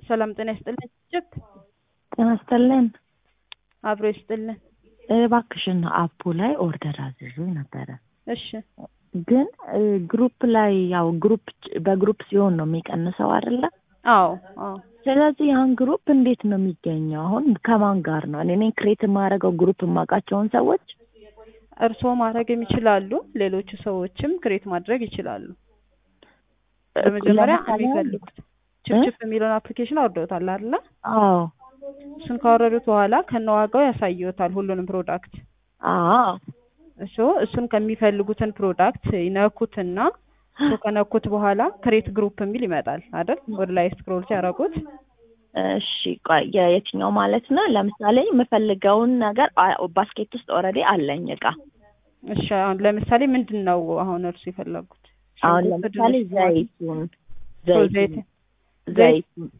ሰላም ጤና ይስጥልን። እጅግ ጤና ይስጥልን። አብሮ ይስጥልን። እባክሽን አፑ ላይ ኦርደር አዝዞ ነበረ እሺ ግን ግሩፕ ላይ ያው ግሩፕ በግሩፕ ሲሆን ነው የሚቀንሰው አይደለ? አዎ አዎ ስለዚህ ያን ግሩፕ እንዴት ነው የሚገኘው? አሁን ከማን ጋር ነው እኔ ነኝ ክሬት የማደርገው ግሩፕ የማውቃቸውን ሰዎች እርስዎ ማድረግ የሚችላሉ፣ ሌሎቹ ሰዎችም ክሬት ማድረግ ይችላሉ። በመጀመሪያ ለምሳሌ የሚፈልጉት ችፕችፕ የሚለውን አፕሊኬሽን አውርደውታል አይደለ? አዎ እሱን ካወረዱት በኋላ ከነዋጋው ያሳየዎታል ሁሉንም ፕሮዳክት አዎ እሱ እሱን ከሚፈልጉትን ፕሮዳክት ይነኩትና እሱ ከነኩት በኋላ ክሬት ግሩፕ የሚል ይመጣል አይደል? ወደ ላይ ስክሮል ሲያደርጉት እሺ ቆይ የ- የትኛው ማለት ነው? ለምሳሌ የምፈልገውን ነገር አ- ባስኬት ውስጥ ኦልሬዲ አለኝ እቃ። እሺ አሁን ለምሳሌ ምንድን ነው አሁን እርሱ የፈለጉት? አሁን ሽንኩርት፣ ለምሳሌ ድንች፣ ቲማቲም፣ ዘይቱን ዘይት ዘይቱን ዘይቱን